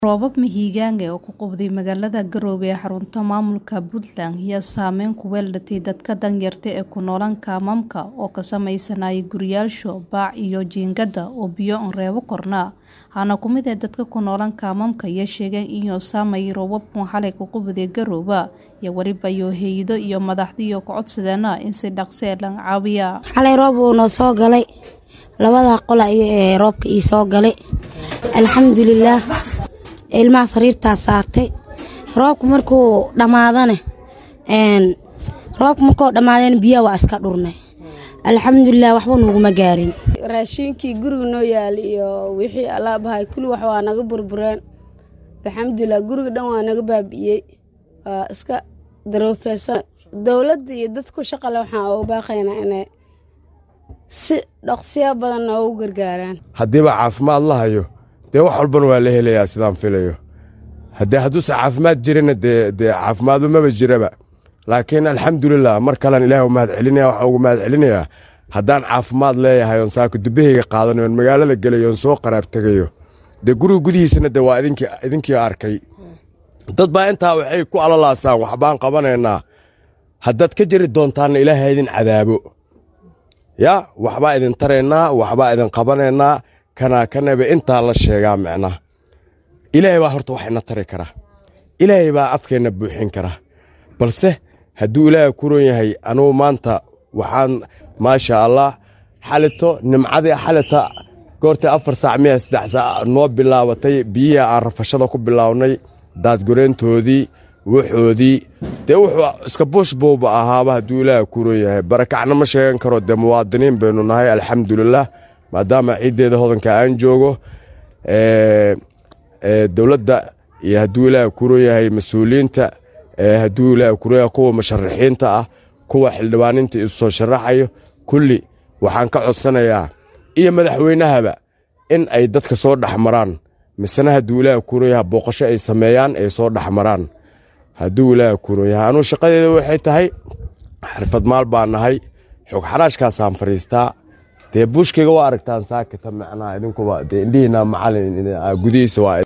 Roobab mahiigaanka ah oo ku qubday magaalada Garowe ee xarunta maamulka Puntland ayaa saameyn ku yeelatay dadka danyarta ah ee ku nool kaamamka oo ka samaysanaya guryayaasha bac iyo jiingado oo biyo aan reebo korna. Waxaana ka mid ah dadka ku nool kaamamka ayaa sheegay in uu saameeyay roobabkii xalay ku qubday Garowe iyo weliba hay'ado iyo madaxda ka codsadeen in si dhaqso ah loo caawiyo. xalay roob wuu noo soo galay labada qol ee roobka ii soo galay alxamdulilaah ilmaha sariirtaa saartay roobka markuu dhammaadane roobka markuu dhammaadeen biyaha waa iska dhurnay alxamdulilah waxba nuguma gaarin raashinkii guriga noo yaali iyo wixii alaabahay kulli wax waa naga burbureen alxamdulilah guriga dhan waa naga baabi'iyey waa iska daroofeysan dowladda iyo dadku shaqale waxaan uga baaqaynaa inay si dhaqsiya badan noogu gargaaraan haddiiba caafimaad la hayo dee wax walbana waa la helayaa sidaan filayo haddee hadduusan caafimaad jirina dee dee caafimaadba maba jiraba laakiin alxamdulilah mar kalean ilaah u mahad celinaya waxaan ugu mahad celinayaa haddaan caafimaad leeyahay oon saaka dubahayga qaadanayo oon magaalada gelayo oon soo qaraab tegayo dee guriga gudihiisana dee waa idinkii idinkii arkay dad baa intaa waxay ku alalaasaan waxbaan qabanaynaa haddaad ka jiri doontaanna ilaaha idin cadaabo yaa waxbaa idin taraynaa waxbaa idin qabanaynaa kanaa kanaba intaa la sheegaa micnaa ilaahay baa horta wax ina tari karaa ilaahay baa afkeenna buuxin karaa balse hadduu ilaahay ku ron yahay anugu maanta waxaan maasha allah xalito nimcadii xalita goortii afar saac miya saddex saac noo bilaabatay biyihii aan rafashada ku bilaawnay daadgoreyntoodii waxoodii dee wuxuu iska buush buuba ahaaba hadduu ilaahay ku ron yahay barakacna ma sheegan karo dee muwaadiniin baynu nahay alxamdulilah maadaama ciiddeeda hodanka aan joogo dowladda iyo hadduu ilaahay ku ron yahay mas-uuliyiinta hadduu ilaahay ku ron yahay kuwa musharaxiinta ah kuwa xildhibaaninta isu soo sharaxayo kulli waxaan ka codsanayaa iyo madaxweynahaba in ay dadka soo dhex maraan misena hadduu ilaahay ku ron yahay booqasho ay sameeyaan ay soo dhex maraan hadduu ilaahay ku ron yahay anuu shaqadeeda waxay tahay xirfad maal baan nahay xog xaraashkaasaan fadhiistaa dee buushkayga waa aragtaan saakita macnaha idinkuba dee indhihiina macalin gudihiisa waa